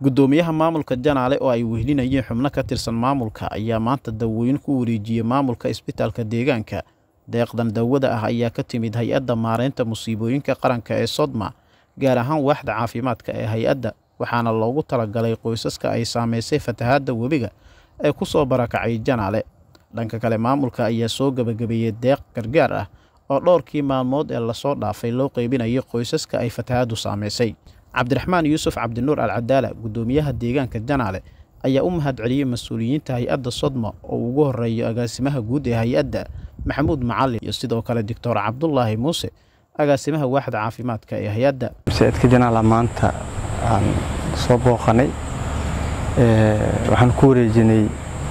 guddoomiyaha maamulka janaale oo ay wehlinayeen xubno ka tirsan maamulka ayaa maanta dawooyin ku wareejiyey maamulka isbitaalka deegaanka deeqdan dawada ah ayaa ka timid hay-adda maareynta musiibooyinka qaranka ee sodma gaar ahaan waaxda caafimaadka ee hay-adda waxaana loogu talagalay qoysaska ay saameysay fatahaadda webiga ee ku soo barakacay janaale dhanka kale maamulka ayaa soo gebagabeeyey deeq gargaar ah oo dhowrkii maalmood ee lasoo dhaafay loo qeybinayo qoysaska ay fatahaaddu saameysay cabdiraxmaan yuusuf cabdinuur alcadaala guddoomiyaha deegaanka janaale ayaa u mahad celiyey mas-uuliyiinta hay-adda sodma oo ugu horeeyo agaasimaha guud ee hay-adda maxamuud macalin iyo sidoo kale doctor cabdulaahi muuse agaasimaha waaxda caafimaadka ee hay-adda masaajidka janaala maanta aan soo booqanay waxaan ku wareejinay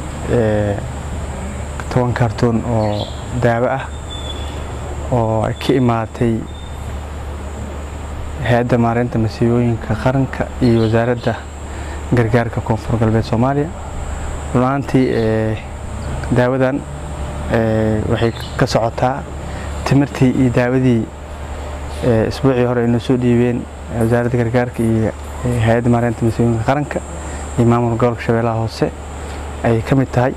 toban kartoon oo daawo ah oo ay ka imaatay hay-adda maareynta masiibooyinka qaranka iyo wasaaradda gargaarka koonfur galbeed soomaaliya runaantii daawadan waxay ka socotaa timirtii iyo daawadii isbuucii hore ay noo soo dhiibeen wasaaradda gargaarka iyo hay-adda maareynta masiibooyinka qaranka iyo maamulka gobolka shabeellaha hoose ay ka mid tahay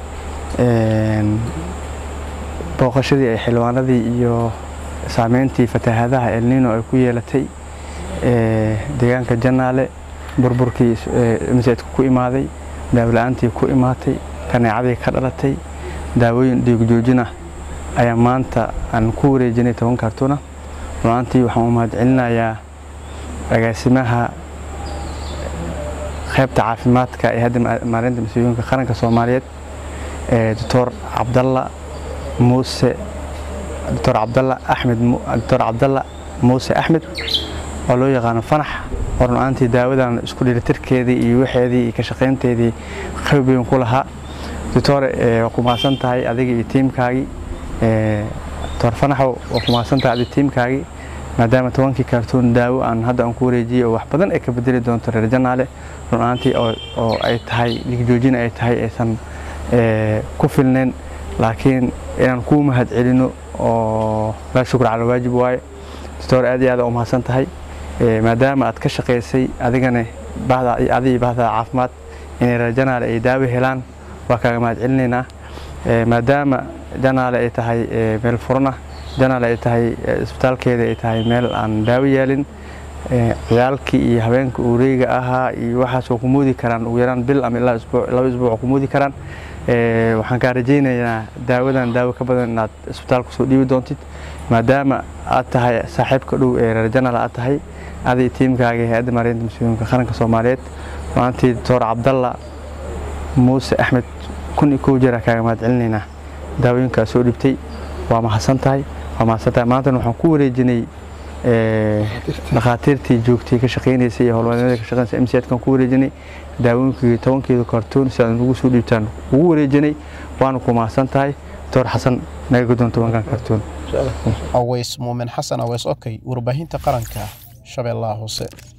booqashadii ay xildhibaanadii iyo saameyntii fatahaadaha elnino ay ku yeelatay deegaanka janaale burburkii masaajidka ku imaaday daawla-aantii ku imaatay kaneecadii ka dhalatay daawooyin dhiigjoojinah ayaa maanta aan ku wareejinay toban kartuna runaantii waxaan u mahad celinayaa agaasimaha qaybta caafimaadka ee hadda maareynta masiibooyinka qaranka soomaaliyeed doctor cabdalla muuse doctor cabdalla axmed doctor cabdalla muuse axmed oo loo yaqaano fanax oo run-aantii daawadan isku dhilitirkeedii iyo waxeedii iyo ka shaqaynteedii qayb weyn ku lahaa doctore waa ku mahadsan tahay adiga iyo tiimkaagii doctor fanaxow waa ku mahadsan tahay adiga tiimkaagii maadaama tobankii kartoon daawo aan hadda aan ku wareejiyey oo wax badan ay ka bedeli doonto reer janaale run-aantii oo ay tahay dhigjoojin ay tahay aysan ku filnayn laakiin inaan kuu mahad celino oo laa shukr cala waajib waaye doctor aad iyo aad u mahadsan tahay maadaama aad ka shaqaysay adigana adi bahda caafimaad inay reer janaale ay daawo helaan waa kaaga mahad celinaynaa maadaama janaale ay tahay meel furana janaale ay tahay isbitaalkeeda ay tahay meel aan daawo yeelin ciyaalkii iyo habeenka uureyga ahaa iyo waxaas waa ku moodi karaan ugu yaraan bil ama ilaa laba isbuuc waa ku moodi karaan waxaan kaa rajaynaynaa daawadan daawo ka badan inaad isbitaalka soo dhiibi doontid maadaama aad tahay saaxiibka dhow ee reer janaal aad tahay aday tiimkaaga hay-adda maareynta masiibooyinka qaranka soomaaliyeed maantii doctor cabdalla muuse axmed kun iyo kow jeera kaaga mahad celinaynaa daawooyinkaa soo dhibtay waa mahadsan tahay waa mahadsan tahay maantana waxaan ku wareejinay dhakhaatiirtii joogtay ka shaqaynaysay iyo howlwadeennada ka shaqaynaysa mcadkan ku wareejinay daawooyinkii tobankeeda kartoon si aad nagu soo dhiibtaan ugu wareejinay waana ku mahadsan tahay doctor xasan naga guddoon tobankan kartoon aweys muumin xasan aweys okey warbaahinta qaranka shabeellaha hoose